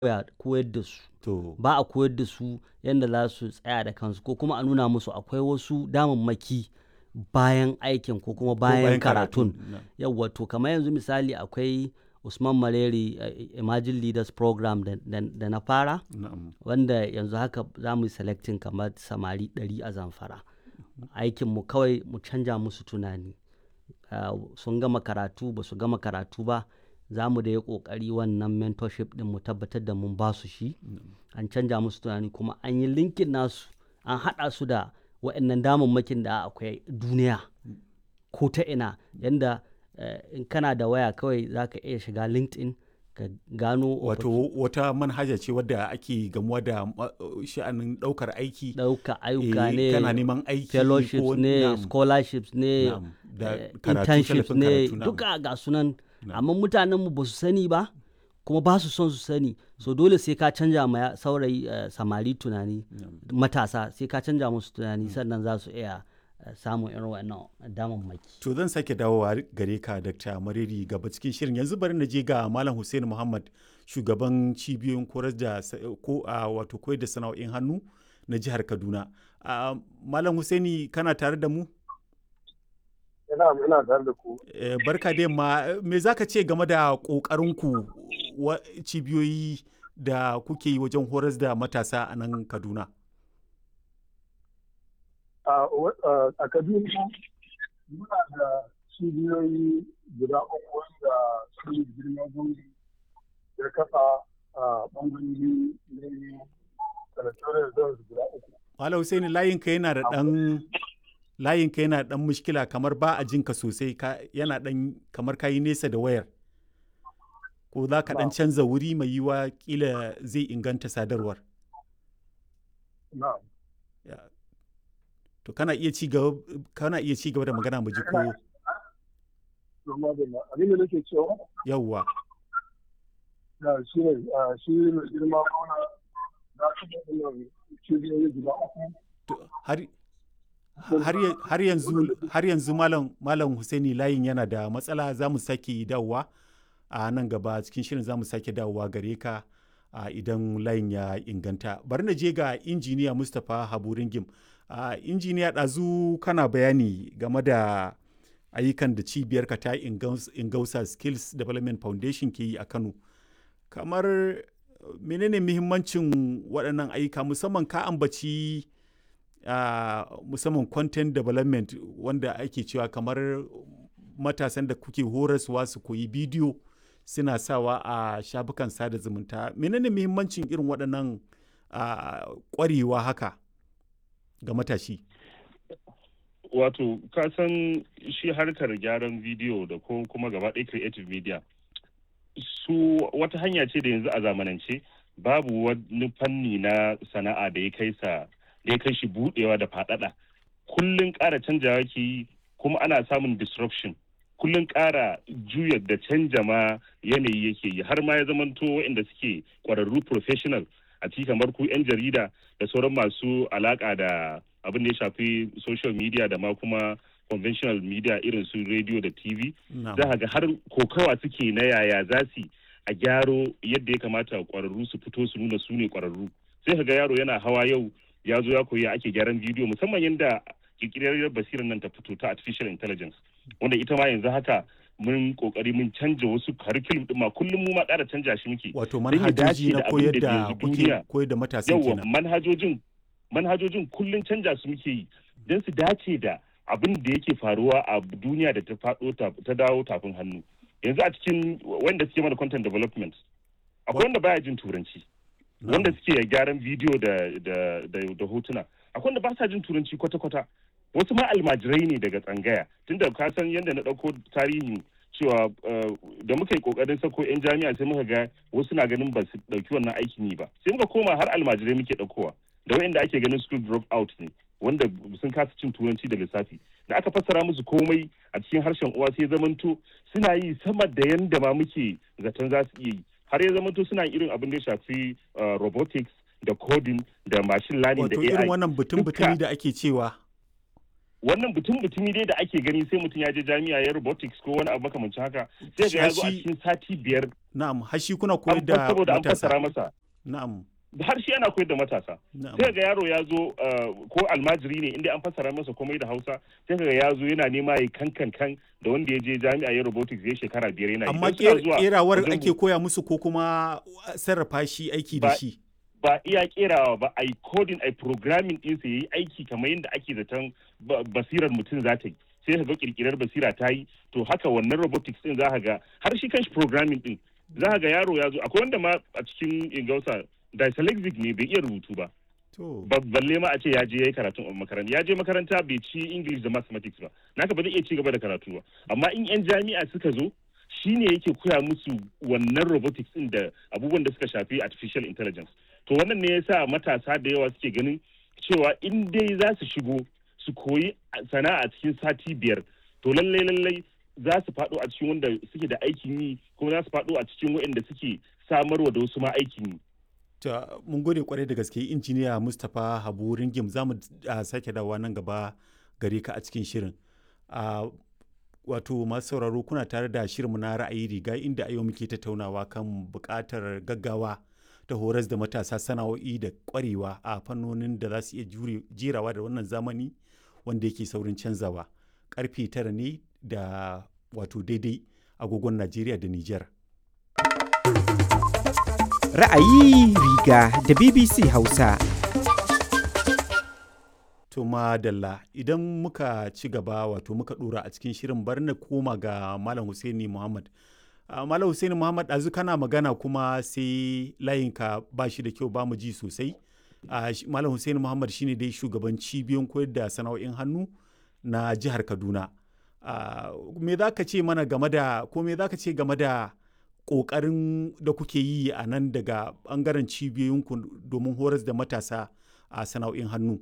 koyar da su To, ba a koyar da su yadda za su tsaya da kansu ko kuma a nuna musu akwai wasu damammaki bayan aikin ko kuma bayan bayan karatun karatun, na. yawwa to kamar yanzu misali akwai usman maleri eh, emerging leaders program da, da- da na fara na'am. wanda yanzu haka za mu yi selecting kamar samari 100 a zamfara aikinmu kawai mu canja musu tunani Ah, sun gama karatu ba su gama karatu ba za mu da yi ƙoƙari wannan mentorship din mu tabbatar da mun ba su shi an canja musu tunani kuma an yi linkin nasu an haɗa su da waɗannan damammakin da akwai duniya ko ta ina yanda eh, in kana da waya kawai za ka iya shiga linkedin ka gano Wato wata manhaja ce wadda ake gamuwa da ma- sha'anin ɗaukar aiki. ɗauka ayyuka eh, ne Kana neman aiki fellowships ko- ne na'am, scholarships ne na'am, da eh, karatu, internships tallafin ne karatu, na'am. duka ga sunan Na'am. amma mutanenmu ba su sani ba kuma ba su son su sani so dole sai ka canja ma ya- saurayi eh, samari tunani matasa sai ka canja musu tunani sannan za su iya eh, samun irin wannan damammaki To zan sake dawowa gare ka Dr. Mariri gaba cikin shirin yanzu bari na je ga Malam Hussein Muhammad shugaban cibiyoyin koyar da sa- ko a wato koyar da sana'o'in hannu na jihar Kaduna. Ah, Malam Hussaini kana tare da mu? ina ina tare da ku Eh, barka da yamma me za ka ce game da ƙoƙarinku wa cibiyoyi da kuke yi wajen horas da matasa a nan Kaduna? a wa- a- a kaduna muna da cibiyoyi guda uku wanda su ne girma gungi ya kafa a bangarori ne senatorial zones guda uku Malam Hussaini layinka yana da ɗan layinka yana da ɗan mushkila kamar ba a jinka sosai ka yana ɗan kamar kayi nesa da wayar. Ko za ka ɗan canza wuri mai yiwa kila zai inganta sadarwar. na Ya. To kana iya ci gaba kana iya ci gaba da magana mu ji ko kuma da abin da nake cewa yawwa. da shi ne a, shi ne girma gona za su da wannan cibiyoyi guda uku To, har har ya- har yanzu har yanzu malam malam Husaini layin yana da matsala za mu sake dawowa a nan gaba cikin shirin za mu sake dawowa gare ka a idan layin ya inganta bari na je ga injiniya Mustapha Habu Ringim a injiniya ɗazu kana bayani game da ayyukan da cibiyarka ta Ingaus- ingausa skills development foundation ke yi a Kano kamar eh, menene muhimmancin waɗannan ayyuka musamman ka ambaci uh, musamman content development wanda ake cewa kamar matasan da kuke horaswa su koyi bidiyo suna sawa a shafukan sada zumunta menene muhimmancin irin waɗannan uh, ƙwarewa haka ga matashi wato ka san shi harkar gyaran bidiyo da ko kuma gaba ɗaya creative media su wata hanya ce da yanzu a zamanance babu wani fanni na sana'a da ya kai sa da ya kai shi budewa da faɗaɗa kullun ƙara canjawa ke yi kuma ana samun disruption kullun ƙara juya da canja ma yanayi yake yi har ma ya zamanto waɗanda suke ƙwararru professional a ciki kamar ku 'yan jarida da sauran masu alaƙa da abin da ya shafi social media da ma kuma conventional media irin su radio da tv Na'am. za ga har kokawa suke na yaya za su a gyaro yadda ya kamata kwararru su fito su nuna su ne kwararru sai ka ga yaro yana hawa yau ya zo ya koyi ake gyaran bidiyo musamman yadda kirkirar basirar nan ta fito ta artificial intelligence wanda ita ma yanzu haka mun kokari mun canja wasu curriculum din ma kullum mu ma ƙara canja shi muke wato don ya manhajoji dace na da abin koyar da da yanzu kuke duniya- koyar da matasan yawa kenan manhajojin manhajojin kullum canja su muke yi don su dace da abin da yake faruwa a duniya da ta faɗo ta ta dawo tafin hannu yanzu a cikin wanda suke mana content development akwai wanda baya jin turanci wanda suke gyaran bidiyo da da da, da hotuna akwai wanda ba sa jin turanci kwata-kwata wasu ma almajirai ne daga tsangaya tunda ka san yadda na ɗauko tarihin cewa uh, da muka yi kokarin sako 'yan jami'a sai muka ga wasu na ganin ba su ɗauki wannan aikin yi ba sai muka koma har almajirai muke ɗaukowa da wayanda ake ganin school drop out ne wanda sun kasa cin turanci da lissafi da aka fassara musu komai a cikin harshen uwa sai zamanto suna yi sama da yanda ma muke zaton za su iya yi har ya zamanto suna irin abin da ya shafi uh, robotics da coding da machine learning wato da irin AI wannan butun Duka- butumi da ake cewa wannan butun butumi dai da ake gani sai mutum ya je jami'a ya robotics ko wani abu makamancin haka sai ga ya zo a Shi- cikin sati biyar na'am har shi kuna an koyar da saboda an matasa fassara masa na'am har shi ana koyar da matasa na'am sai ga yaro ya zo uh, ko almajiri ne inda an fassara masa komai da hausa sai ga ya zo yana nema ya kankan kan da wanda ya je jami'a ya robotics ya shekara biyar yana yi. amma Idan suna ƙer- zuwa ƙerawar wajen ake koya musu ko kuma sarrafa shi aiki da Ba- shi ba iya kerawa ba a yi coding a yi programming ɗinsa ya yi aiki kamar yadda ake zaton ba- basirar mutum za ta yi sai ka ga kirkirar basira ta yi to haka wannan robotics ɗin za ka ga har shi kanshi programming ɗin za ka ga yaro ya zo akwai wanda ma a cikin ingausa dyslexic ne bai iya rubutu ba to ba- balle ma a ce ya je ya yi karatun a makaranta ya je makaranta bai ci english da mathematics ba naka ba zai iya ci gaba da karatu ba amma in yan jami'a suka zo shine yake koya musu wannan robotics din da abubuwan da suka shafi artificial intelligence to wannan ne yasa matasa da yawa suke ganin cewa in dai za su shigo su koyi sana'a cikin sati biyar to lallai lallai za su faɗo a cikin wanda suke da aikin yi kuma za su faɗo a cikin waɗanda suke samarwa da wasu ma aikin yi ta mun gode kwarai da gaske injiniya mustapha habu ringim za mu ah, sake dawowa nan gaba gare ka a cikin shirin Ah, wato masu sauraro kuna tare da shirinmu na ra'ayi riga inda a yau muke tattaunawa kan buƙatar gaggawa ta horas da matasa sana'o'i da ƙwarewa a fannonin da za su iya jure- jerawa da wannan zamani wanda yake saurin canzawa karfe tara ne da wato daidai agogon najeriya da niger Ra'ayi riga da BBC Hausa. To madalla idan muka ci gaba wato muka dora a cikin shirin bar na koma ga Malam Husaini Muhammad. Ah, Malam Husaini Muhammad ɗazu kana magana kuma sai layinka ba shi da kyau ba mu ji sosai. Ah, shi- Malam Husaini Muhammad shine dai shugaban cibiyon koyar da sana'o'in hannu na jihar Kaduna. Ah, me za ka ce mana game da ko me za ka ce game da ƙoƙarin da kuke yi a nan daga ɓangaren cibiyoyinku domin horas da matasa a sana'o'in hannu?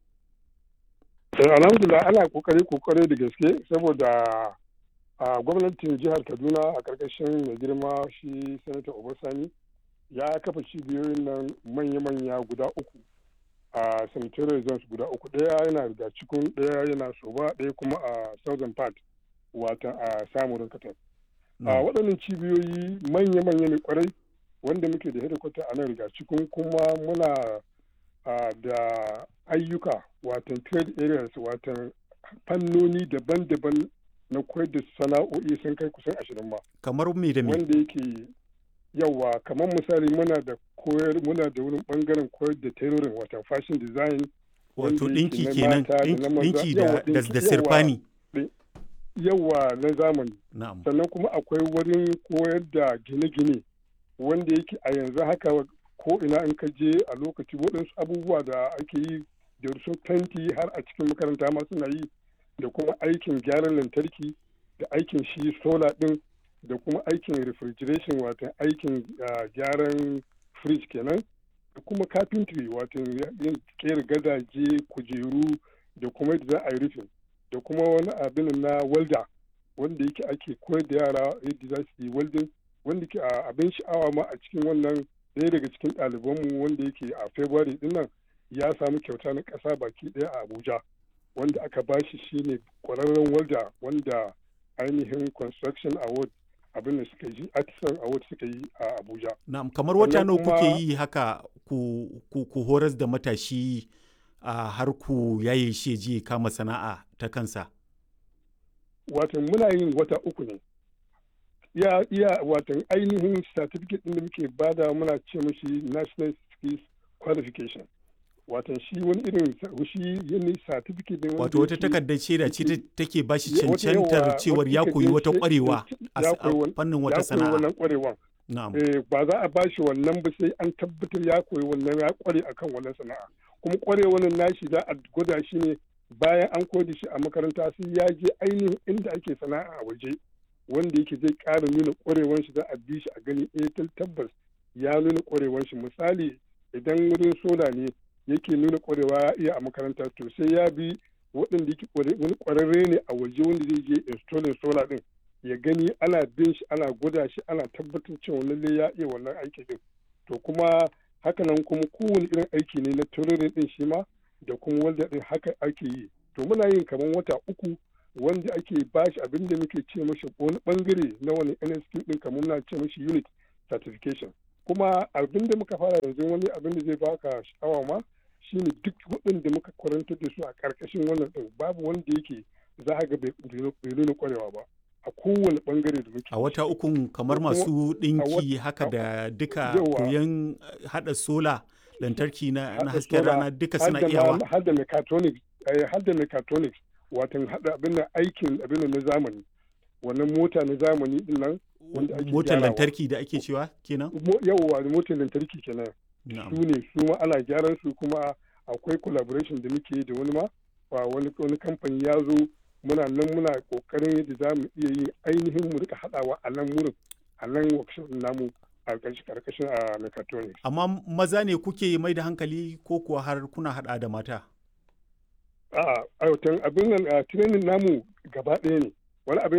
Eh, alhamdulillah ana kokari kokari da gaske saboda a gwamnatin jihar kaduna a karkashin mai girma shi sanata obasani ya kafa cibiyoyin nan manya-manya guda uku a sanitary zones guda uku ɗaya yana da cikin ɗaya yana soba ɗaya kuma a southern part wata a samurin katar a waɗannan cibiyoyi manya-manya ne kwarai wanda muke da hedikwata a nan riga cikin kuma muna a, da ayyuka watan trade areas watan fannoni daban-daban na koyar da sana'o'i sun kai kusan ashirin ma kamar me da me wanda yake yawa kamar misali muna da koyar muna da wurin bangaren koyar da tailoring watan fashion design wato wanda yake ɗinki na kenan mata da na ɗin- maza. ɗinki da Yawa, da ɗinki, da yawa. sirfani yawa na zamani na'am sannan kuma akwai wurin koyar da gine-gine wanda yake a yanzu haka ko ina in ka je a lokaci waɗansu abubuwa da ake yi da su fenti har a cikin makaranta ma suna yi da kuma aikin gyaran lantarki da aikin shi sola ɗin da kuma aikin refrigeration wato aikin ah, gyaran fridge kenan da kuma carpentry wato yin kera gadaje kujeru da kuma yadda za a yi rufin da kuma wani abin na welder wanda yake ake koyar da yara yadda za su yi welding wanda ke a abin sha'awa ma a cikin wannan ɗaya daga cikin ɗalibanmu wanda yake a february din nan ya samu kyauta na ƙasa baki ɗaya a abuja wanda aka bashi shine ƙwararren welder wanda ainihin construction award abin da suka yi artisan award suka yi a abuja na'am kamar wata sannan nawa kuke kuma- yi haka ku ku, ku horas da matashi a har ku yaye shi ya je ya kama sana'a ta kansa wato muna yin wata uku ne iya iya watan ainihin certificate din da muke bada muna ce mashi national skills qualification watan shi wani irin sa- shi yin certificate din wanda wato wata yake- takardar shaida ce ta- take ba shi Ya- wata yawa- cancantar cewar ya wata koyi wata takardar kwarewa shaida- a ya s- a koyi wani- fannin ya wata koyi sana'a wannan kwarewan na'am eh, ba za a bashi wannan ba sai an tabbatar ya koyi wannan ya kware akan wannan sana'a kuma kwarewan nashi za a gwada shi ne bayan an koyar da shi a makaranta sai ya je ainihin inda ake sana'a a waje wanda yake zai ƙara nuna kwarewan shi za a bi shi a gani eh tal- tabbas ya nuna kwarewan shi misali idan wurin sola ne yake nuna kwarewa ya iya a makaranta to sai ya bi waɗanda yake kware- wani kwararre ne a waje wanda zai je installing sola din ya gani ana bin shi ana gwada shi ana tabbatar cewa lalle ya iya wannan aiki din to kuma hakanan kuma kowane irin aiki ne na tururin din shi ma da kuma wanda din haka ake yi to muna yin kamar wata uku wanda ake bashi abin da muke ce mashi wani bangare na wani NSQ din kamar muna ce mashi unit certification kuma abin da muka fara yanzu wani abin da zai baka sha'awa ma shine duk waɗanda muka kwarantar da su a ƙarƙashin wannan ɗin babu wanda yake za a ga bai nuna kwarewa ba a kowane bangare da muke a wata ukun kamar masu ɗinki haka da duka koyon haɗa sola lantarki na hasken rana duka suna iyawa har da mechatronics har da mechatronics watan haɗa abin da aikin abin na zamani wannan mota na zamani din nan wanda ake motar lantarki da ake cewa kenan yawwa motar lantarki kenan su ne su ma ana gyaran su kuma akwai collaboration da muke da wani ma wani wani kamfani ya zo muna nan muna kokarin yadda za mu iya yin ainihin mu rika haɗawa a nan wurin a nan workshop namu a karkashin a mechatronics amma maza ne kuke mai da hankali ko kuwa har kuna haɗa da mata a'a abin nan training namu gaba ɗaya ne wani abin